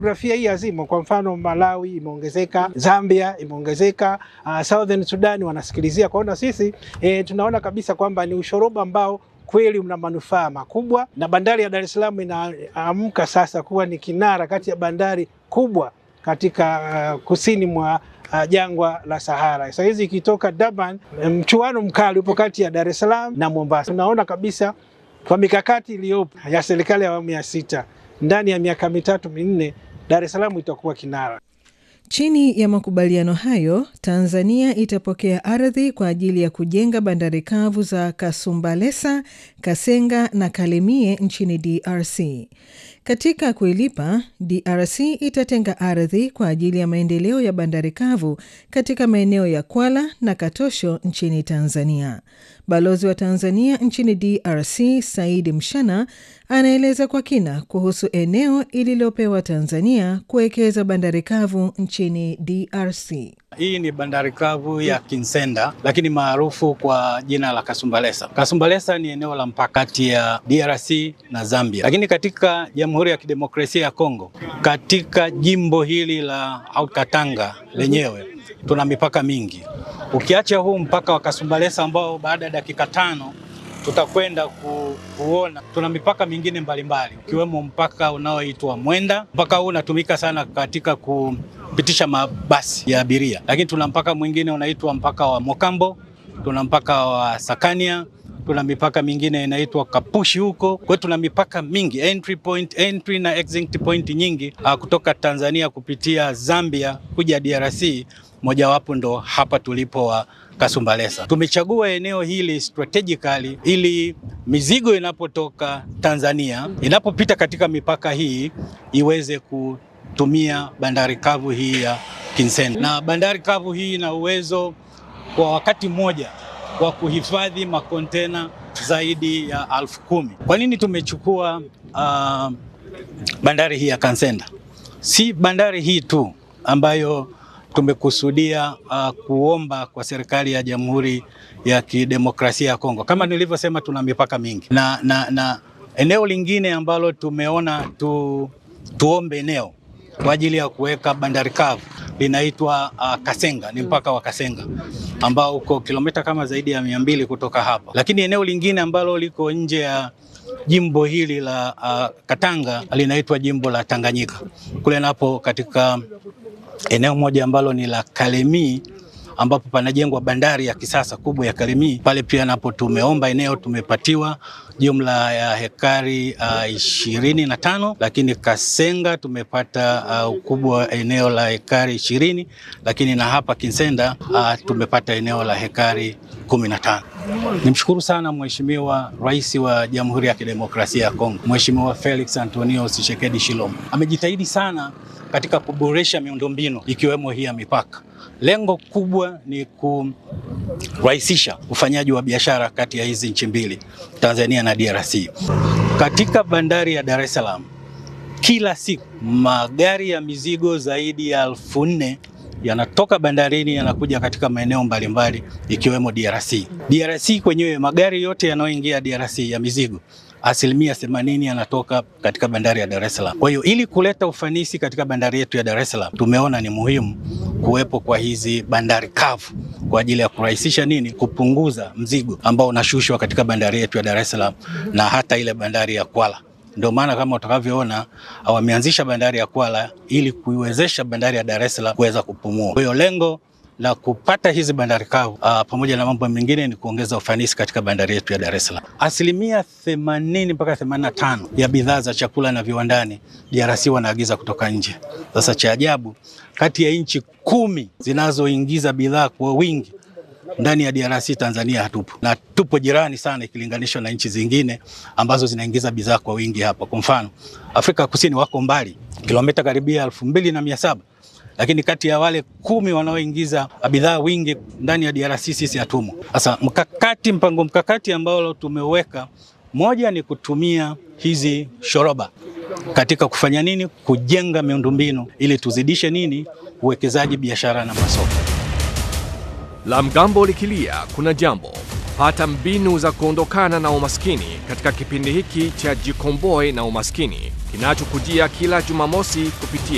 Jiografia hii hazimo. Kwa mfano Malawi imeongezeka, Zambia imeongezeka, uh, Southern Sudan wanasikilizia. Kwa hiyo na sisi e, tunaona kabisa kwamba ni ushoroba ambao kweli una manufaa makubwa, na bandari ya Dar es Salaam inaamka sasa kuwa ni kinara kati ya bandari kubwa katika uh, kusini mwa uh, jangwa la Sahara. Sasa hizi ikitoka Durban, mchuano mkali upo kati ya Dar es Salaam na Mombasa. Tunaona kabisa kwa mikakati iliyopo ya serikali ya awamu ya sita, ndani ya miaka mitatu minne, Dar es Salaam itakuwa kinara. Chini ya makubaliano hayo, Tanzania itapokea ardhi kwa ajili ya kujenga bandari kavu za Kasumbalesa, Kasenga na Kalemie nchini DRC. Katika kuilipa, DRC itatenga ardhi kwa ajili ya maendeleo ya bandari kavu katika maeneo ya Kwala na Katosho nchini Tanzania. Balozi wa Tanzania nchini DRC Saidi Mshana anaeleza kwa kina kuhusu eneo ililopewa Tanzania kuwekeza bandari kavu nchini DRC. Hii ni bandari kavu ya Kinsenda lakini maarufu kwa jina la Kasumbalesa. Kasumbalesa ni eneo la mpaka kati ya DRC na Zambia, lakini katika Jamhuri ya Kidemokrasia ya Kongo, katika jimbo hili la Haut-Katanga lenyewe tuna mipaka mingi, ukiacha huu mpaka wa Kasumbalesa ambao baada ya dakika tano tutakwenda ku, kuona tuna mipaka mingine mbalimbali ukiwemo mpaka unaoitwa Mwenda. Mpaka huu unatumika sana katika kupitisha mabasi ya abiria, lakini tuna mpaka mwingine unaitwa mpaka wa Mokambo, tuna mpaka wa Sakania, tuna mipaka mingine inaitwa Kapushi huko. Kwa hiyo tuna mipaka mingi, entry point, entry na exit point nyingi uh, kutoka Tanzania kupitia Zambia kuja DRC, mojawapo ndo hapa tulipo wa Kasumbalesa. Tumechagua eneo hili strategically ili mizigo inapotoka Tanzania inapopita katika mipaka hii iweze kutumia bandari kavu hii ya Kinsenda, na bandari kavu hii ina uwezo kwa wakati mmoja wa kuhifadhi makontena zaidi ya elfu kumi. Kwa nini tumechukua uh, bandari hii ya Kansenda? Si bandari hii tu ambayo tumekusudia uh, kuomba kwa serikali ya Jamhuri ya Kidemokrasia ya Kongo. Kama nilivyosema, tuna mipaka mingi na, na, na eneo lingine ambalo tumeona tu, tuombe eneo kwa ajili ya kuweka bandari kavu linaitwa uh, Kasenga, ni mpaka wa Kasenga ambao uko kilomita kama zaidi ya mia mbili kutoka hapa, lakini eneo lingine ambalo liko nje ya jimbo hili la uh, Katanga linaitwa jimbo la Tanganyika. Kule napo katika eneo moja ambalo ni la Kalemie ambapo panajengwa bandari ya kisasa kubwa ya Kalemie. Pale pia napo tumeomba eneo, tumepatiwa jumla ya hekari ishirini uh, na tano, lakini Kasenga tumepata uh, ukubwa wa eneo la hekari ishirini, lakini na hapa Kinsenda uh, tumepata eneo la hekari kumi na tano. Nimshukuru sana Mheshimiwa Rais wa Jamhuri ya Kidemokrasia ya Kongo, Mheshimiwa Felix Antonio Tshisekedi Tshilombo amejitahidi sana katika kuboresha miundombinu ikiwemo hii ya mipaka. Lengo kubwa ni kurahisisha ufanyaji wa biashara kati ya hizi nchi mbili, Tanzania na DRC. Katika bandari ya Dar es Salaam, kila siku magari ya mizigo zaidi ya elfu nne yanatoka bandarini yanakuja katika maeneo mbalimbali ikiwemo DRC. DRC kwenyewe magari yote yanayoingia DRC ya mizigo asilimia themanini yanatoka katika bandari ya Dar es Salaam. Kwa hiyo ili kuleta ufanisi katika bandari yetu ya Dar es Salaam, tumeona ni muhimu kuwepo kwa hizi bandari kavu kwa ajili ya kurahisisha nini, kupunguza mzigo ambao unashushwa katika bandari yetu ya Dar es Salaam na hata ile bandari ya Kwala. Ndio maana kama utakavyoona wameanzisha bandari ya Kwala ili kuiwezesha bandari ya Dar es Salaam kuweza kupumua. Kwa hiyo lengo la kupata hizi bandari kavu uh, pamoja na mambo mengine ni kuongeza ufanisi katika bandari yetu ya Dar es Salaam. Asilimia 80 mpaka 85 ya bidhaa za chakula na viwandani DRC wanaagiza kutoka nje. Sasa cha ajabu, kati ya nchi kumi zinazoingiza bidhaa kwa wingi ndani ya DRC Tanzania hatupo, na tupo jirani sana ikilinganishwa na nchi zingine ambazo zinaingiza bidhaa kwa wingi hapa. Kwa mfano, Afrika Kusini wako mbali kilomita karibia elfu mbili na mia saba lakini kati ya wale kumi wanaoingiza bidhaa wingi ndani ya DRC sisi hatumo. Sasa mkakati, mpango mkakati ambao tumeweka, moja ni kutumia hizi shoroba katika kufanya nini, kujenga miundombinu ili tuzidishe nini, uwekezaji, biashara na masoko. La mgambo likilia kuna jambo. Pata mbinu za kuondokana na umaskini katika kipindi hiki cha Jikomboe na Umaskini kinachokujia kila Jumamosi kupitia